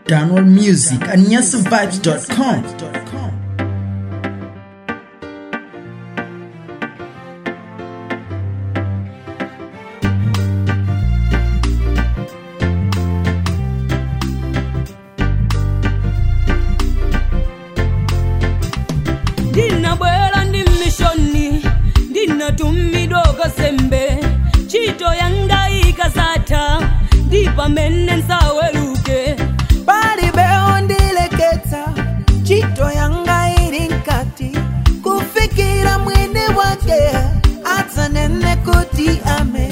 Download music at nyasavibes.com. ndinabwera ndi mmishoni ndinatumidwa kasembe ntchito yanga ikasatha ndi pamene nsaweruke palibe ondileketsa ntchito yanga ili nkati kufikira mwini wake adzanene kuti ame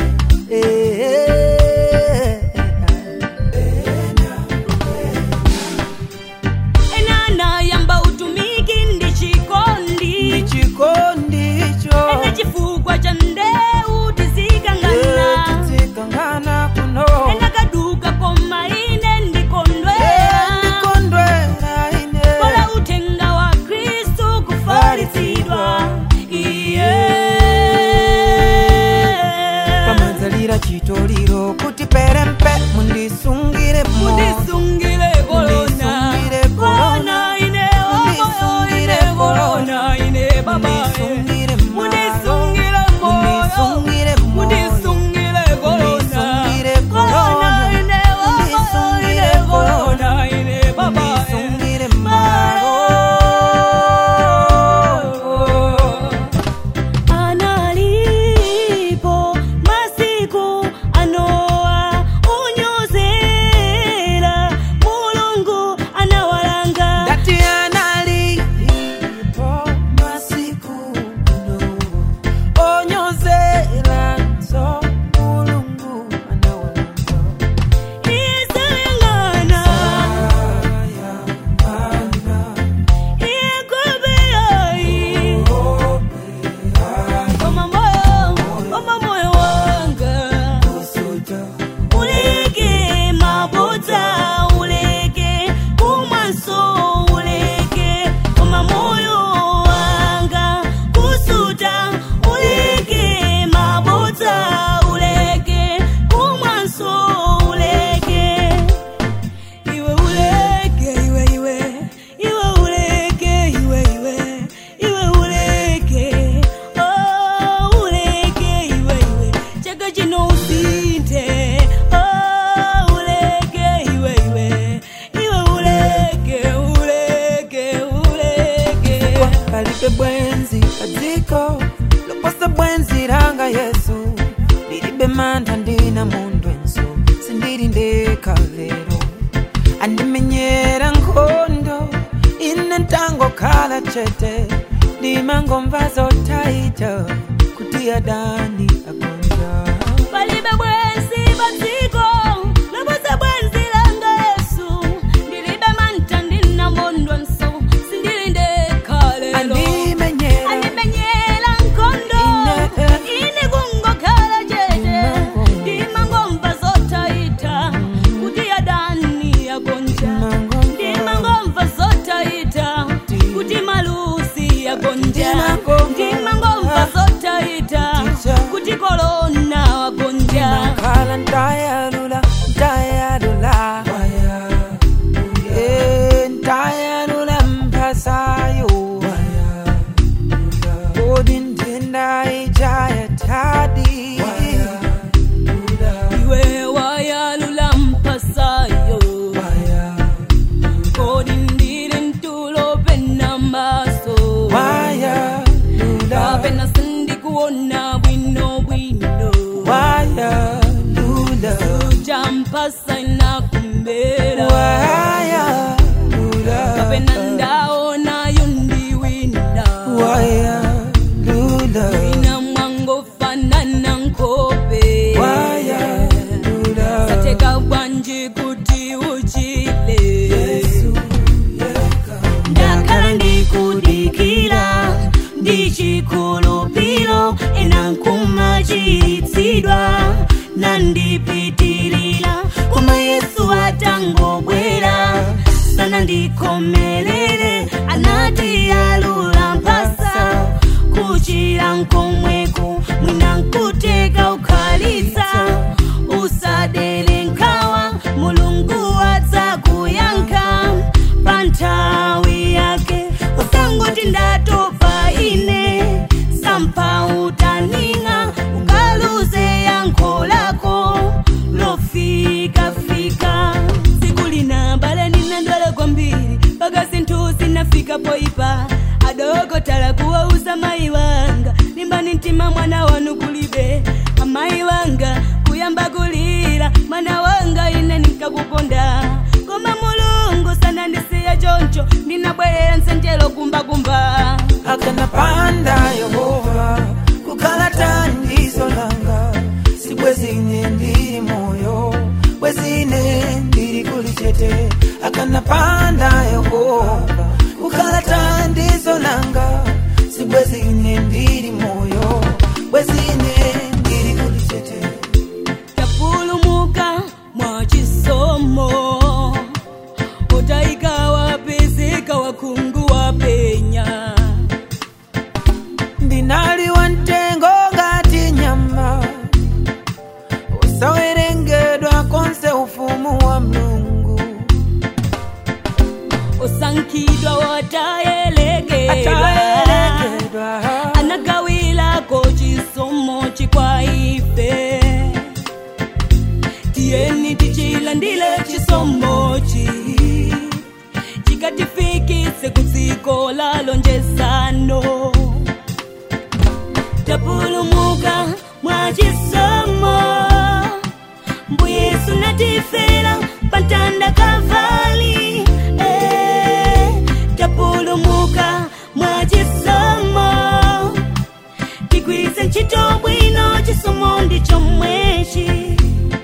ena anayamba utumiki ndi chikondi chikondicho ene chifukwa cha ndeu tizikangana tizikangana kuno ena kaduka koma ine ndikondwera ndikondwera ine kola uthenga wa khristu kufalitsidwa iye pamadzalira chitoliro kuti perempe mundisungire mo mundisungire korona Mundisungire korona. korona ine omoyo ine korona ine baba Mundisungire malo. mundisungire moyo Mundisungire moyo. mundisungire korona Mundisungire korona korona. ine omoyo ine Mundisungire korona ine baba Mundisungire malo analipo masiku anoa unyozera mulungu anawalanga Dati analipo masiku no onyozera nso mulungu anawalanga isayangana iyekobeai koma moyo koma moyo wanga uleke mabota uleke kumwaso uleke koma moyo wanga kusuta uleke mabota uleke kumwaso uleke iwe uleke iwe iwe iwe uleke iwe iwe iwe uleke oh uleke iwe iwe chaka chino usinte oh uleke iwe iwe iwe uleke uleke uleke palibe bwenzi padziko loposa bwenzi langa yesu ndilibe mantha ndina mundwenso sindili ndekha lero andimenyera nkhondo ine ntangokhala chete ndimangomva zotaita kuti adani agonja palibe bwenzi padziko loposa bwenzi langa yesu ndilibe mantha ndina mondwenso sindili ndekha lero andimenyera andimenyera nkhondo Ine- ine kungokhala chete ndimangomva zotaita kuti adani agonja ndimangomva zotaita kuti malusi agonja ndimangomva zotaita kuti korona wagonja khala ntayalula ntayalula Eh, ntayalula mphasayo kodi nthenda ijaya tadi iwe wayalula mpasayo kodi ndili mtulo pena maso wayalula kapena sindikuona bwino bwino wayalula jampasa inakumbera wayalula kapena ndaonayo ndiwina wayalula ina mwangofanana nkope wayalula sateka bwanji kuti uchile ndakhala ndikudikira ndichikhulupiro ena nkumachiritsidwa nandipitirira koma yesu atangobwera sana ndikhomerere anati alula mphasa kuchira nkomweko mwina nkuteka ukhalitsa usadere nkhawa mulungu adzakuyankha kufika poipa adokotala kuwauza mai wanga limbani mtima mwana wanu kulibe amayi wanga kuyamba kulira mwana wanga ine ninkakukonda koma mulungu sanandisiya choncho ndinabwerera msenjelo kumbakumba akanapanda yehova kukhala thandizo langa sibwezine ndili moyo bwezine ndili kulichete akanapanda yehova kukhala thandizo langa sibwezine ndili moyo bwezine ndili kulichete tapulumuka mwa chisomo utaika wapezeka wakungu wa penya ndinali wa mtengo ngati nyama usawerengedwa konse ufumu wa mlungu usankhidwa watayelegedwa atayerekedwa anagawilako chisomo chikwa ife tiyeni tichilandile chisomochi chikatifikise kudziko la lonjezano tapulumuka mwa chisomo mbuyesu natifera pantanda kavali eh, tapulumuka mwa chisomo tigwize ntchito bwino chisomo ndicho mwechi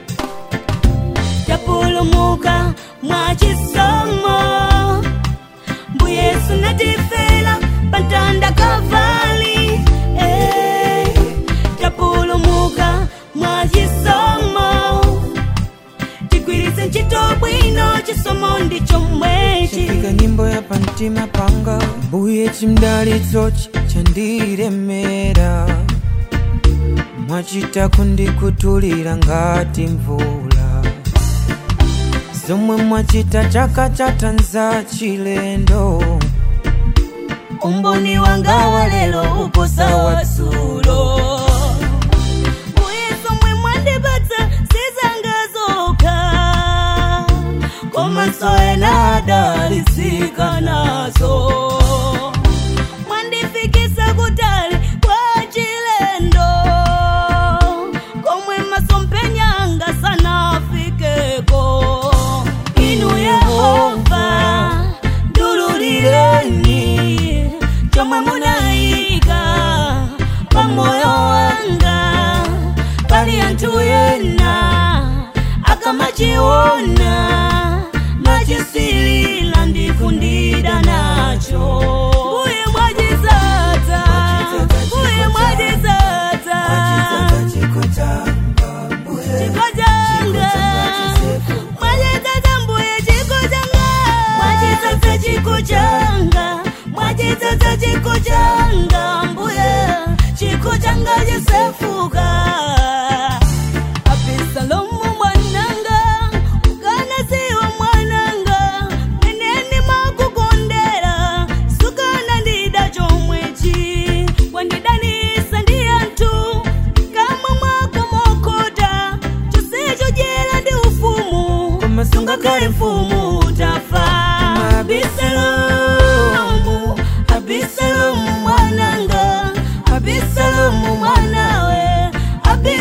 tapulumuka mwa chisomo mbuyesu natifera pantanda kavali eh, tapulumuka mwa chisomo tigwiritse ntchito bwino chisomo ndicho mwechi chifika nyimbo ya pamtima panga mbuye chimdalitsochi chandiremera mwachita kundikutulira ngati mvula zomwe mwachita chaka chatanza chilendo umboni wanga wa lero uposa watsulo muyeso mwe mwandipatsa sizangazoka koma soena adalisika nazo mwandifikisa kutali kwa chilendo komwe masompenyanga sanafikeko inu yehova ndululireni chomwe munayika pamoyo wanga pali anthu ena akamachiona machisilila ndikundida nacho mbuye mwachizadza mbuye mwachizadza chiko changa mwachizadza mbuye chiko changa mwachizadza chiko changa mwachizadza chiko changa mbuye chiko changa chisefuka abisalomu mwananga ukanasiwa mwananga meneni makukondera sukana ndida chomwechi wandidanisa ndi anthu kamwe mwako mokota chonsecho jera ndi ufumu Koma sungakale mfumu utafa abisalomu abisalomu mwananga abisalomu mwanawe abi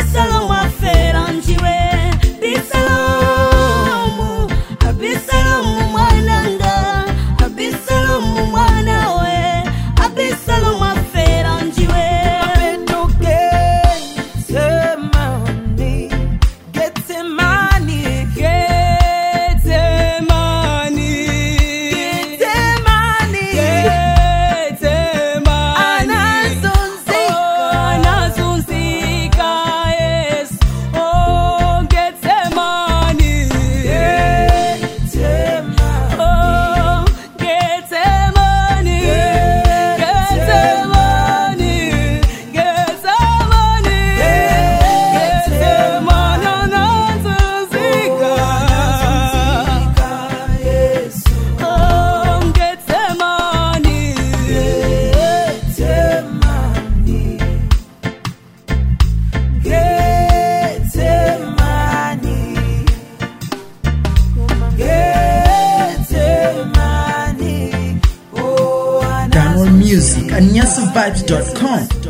download music at nyasavibes.com